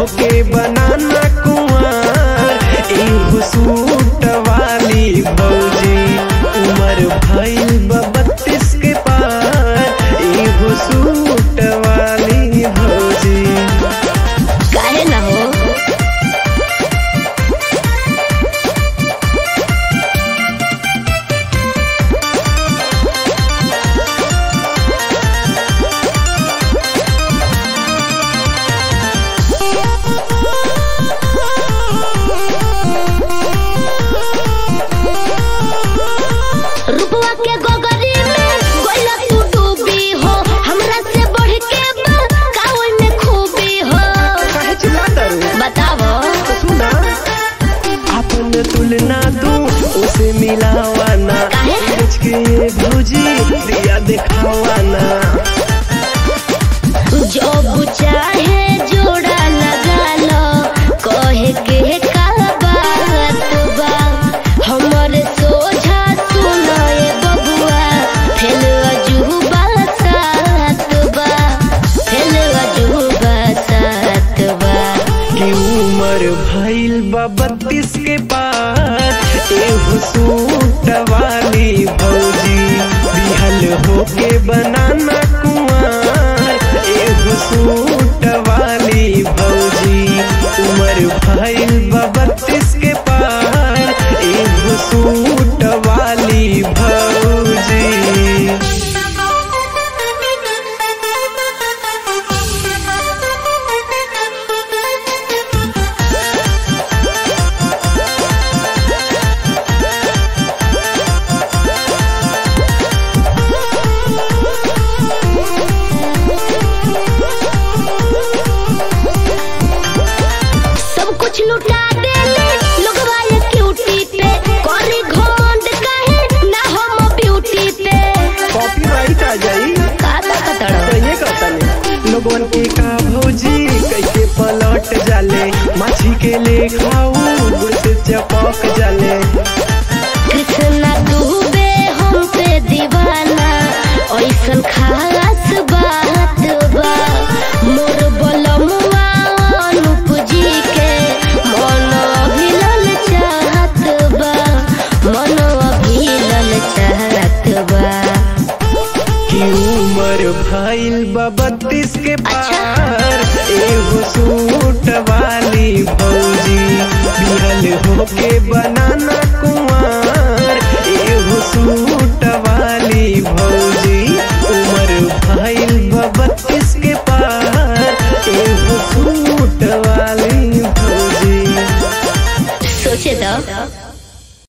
होके बनाना कुआर एगो सूट वाली भौजी उमर भइल बा बत्तीस के पार एगो सूट वाली भौजी काहे ना हो रुपवा के गोगरी में गोइला तू डूबी हो हमरा से बढ़ के बा कावन में खूबी हो काहे चिल्लाता रे? बतावो तो सुना अपन तुलना तू उसे मिलावाना काहे? सोच के ये भौजी दिया दिखावाना जो चाहे जोड़ा लगा लो कहे के का बात बा हमर सोझा सुनो ए बबुआ फेल अजूबा सात बा फेल अजूबा सात बा कि उमर भइल बा बत्तीस के पार एगो सूट वाली भौजी बिहल होके बनाना कुआर एगो सूट वाली भौजी उमर भइल बा बत्तीस के पार एगो सूट वाली भौजी सब कुछ लुटा देले लोगवा ये क्यूटी पे करे घमंड काहे ना हम ब्यूटी पे कॉपीराइट आ जाई का कतड़ कहिए कहतनी लोगन के का भौजी कैसे पलट जाले माछी के ले खाऊ गुड़ से चपक जाले कृष्णा डूबे हम पे दीवाना ऐसन खास बात बा मोर बलमुआ अनूप जी के मन अभिलल चाहत बा मन अभिलल चाहत बा कि उमर भइल बा बत्तीस के पार एगो सूट वाली भौजी बिहल होके बनाना कुआर एगो सूट वाली भौजी उमर भइल बा बत्तीस के पार एगो सूट वाली भौजी सोचे दो